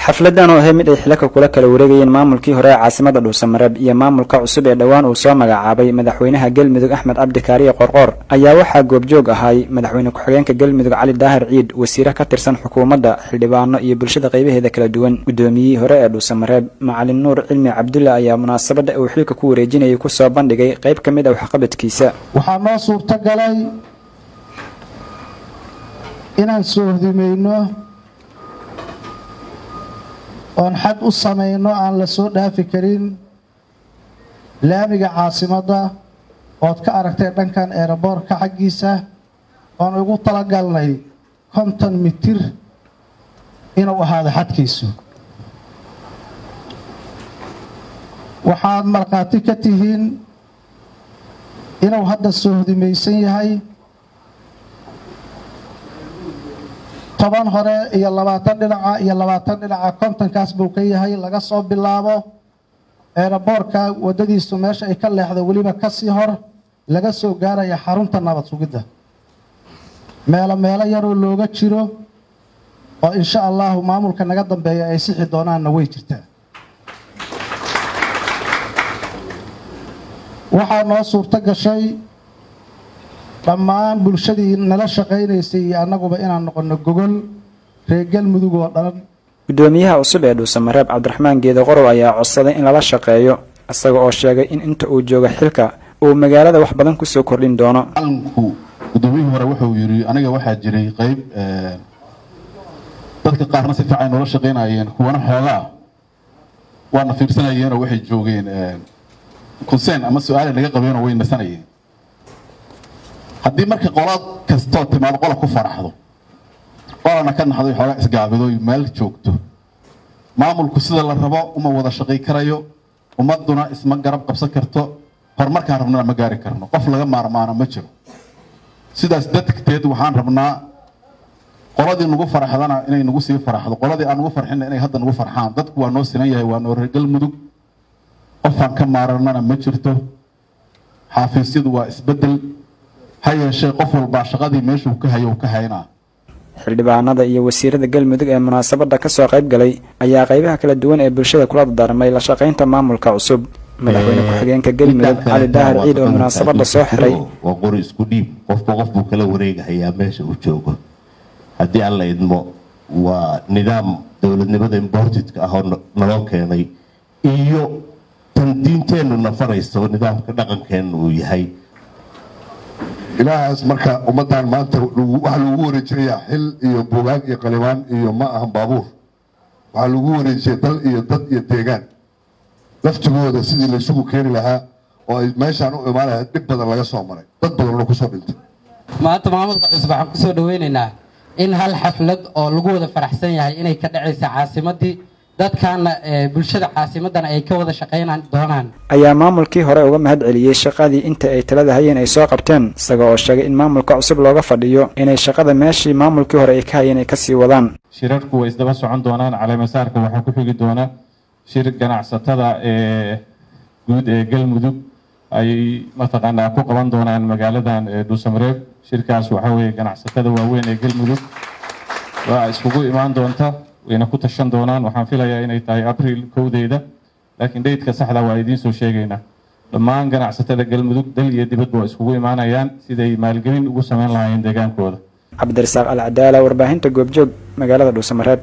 xafladan oo ahay mid ay xilaka kula kala wareegayeen maamulkii hore ee caasimada dhuusamareeb iyo maamulka cusub ee dhowaan uu soo magacaabay madaxweynaha galmudug axmed cabdi kaariye qorqoor ayaa waxaa goobjoog ahay madaxweyne ku-xigeenka galmudug cali daahir ciid wasiire ka tirsan xukuumadda xildhibaano iyo bulshada qaybaheeda kala duwan guddoomiyihii hore ee dhuusamareeb macalin nuur cilmi cabdulla ayaa munaasabadda uu xilka ku wareejinayay kusoo bandhigay qayb ka mid ah waxqabadkiisa waxaa noo suurtagalay inaan soordimayno oon xad u samayno aan la soo dhaafi karin laamiga caasimadda ood ka aragtay dhankan eeraboorka xaggiisa oon ugu talagalnay konton mitir inuu ahaado xadkiisu waxaad markhaati ka tihiin inuu hadda sohdimaysan yahay toban hore iyo labaatan dhinaca iyo labaatan dhinaca kontonkaas buu ka yahay laga soo bilaabo eeraboorka waddadiisu meesha ay ka leexdo weliba kasii hor laga soo gaaraya xarunta nabad sugidda meelo meelo yaroo looga jiro oo insha allahu maamulka naga dambeeya ay sixi doonaanna way jirtaa waxaa noo suurto gashay dhammaan bulshadii nala shaqaynaysay iyo annaguba inaan noqonno gogol reer galmudug oo dhan guddoomiyaha cusub ee dhuusamareeb cabdiraxmaan geeda qorow ayaa codsaday in lala shaqeeyo isaga oo sheegay in inta uu jooga xilka uu magaalada wax badan kusoo kordhin doono calanku guddoomiyihii hore wuxuu yidhi aniga waxaa jiray qayb dadka qaarna si fiican noola shaqaynayeen kuwana xoogaa waana fiirsanayeenoo waxay joogeen conseen ama su-aala naga qabeenoo way nasanayeen haddii marka qolaad kastoo timaado qola ku faraxdo qolana ka naxdo xoogaa isgaabido meel joogto maamulku sida la rabo uma wada shaqay karayo ummaduna isma garab qabsan karto horumarkaan rabnana ma gaari karno qof laga maarmaano ma jiro sidaas darteed waxaan rabnaa qoladii nagu faraxdana inay nagu sii faraxdo qoladii aan nagu farxina inay hadda nagu farxaan dadku waa noo sinan yahay waa noo reer galmudug qofaan ka maaranana ma jirto xaafiisyadu waa isbedel ha yeeshee qof walbaa shaqadii meeshuu ka hayo ka haynaa xildhibaanada iyo wasiirada galmudug ee munaasabadda ka soo qayb galay ayaa qaybaha kala duwan ee bulshada kula dardaarmay la shaqaynta maamulka cusub madaxweyne ku-xigeenka galmudug cali daahir ciid oo munaasabadda soo xiray waa qori isku dhiib qofba qof buu kala wareegahayaa meesha uu joogo haddii aan la idmo waa nidaam dowladnimada importedka ah oo naloo keenay iyo tan diinteennu nafanayso nidaamka dhaqankeenna uu yahay ilaahaas marka ummaddan maanta waxaa lagu wareejinayaa xil iyo buugaag iyo qalibaan iyo ma ahan baabuur waxaa lagu wareejiyay dal iyo dad iyo deegaan laftigooda sidii laysugu keeni lahaa oo ay meeshaan u imaan lahaa dhib badan laga soo maray dad badanna kusoo dhintay maanta maamulka cusub waxaan kusoo dhaweynaynaa in hal xaflad oo lagu wada faraxsan yahay inay ka dhacaysa caasimadii dadkaana bulshada caasimadana ay ka wada shaqaynaan doonaan ayaa maamulkii hore uga mahad celiyey shaqadii inta ay talada hayeen ay soo qabteen isaga oo sheegay in maamulka cusub looga fadhiyo inay shaqada meeshii maamulkii hore ay ka hayeen ay kasii wadaan shirarku way isdaba socon doonaan caleemasaarka waxaa ku xigi doona shir ganacsatada ee guud ee galmudug ay mataqaanaa ku qaban doonaan magaaladan dhuusamareeb shirkaas waxaa weeye ganacsatada waaweyn ee galmudug waa iskugu imaan doonta wayna ku tashan doonaan waxaan filayaa inay tahay abriil kowdeeda laakiin dheydka saxda waa idiin soo sheegaynaa dhammaan ganacsatada galmudug dal iyo dibadba waa iskugu imaanayaan siday maalgelin ugu samayn lahaayeen deegaankooda cabdirasaaq alcadaala warbaahinta goobjoog magaalada dhuusamareeb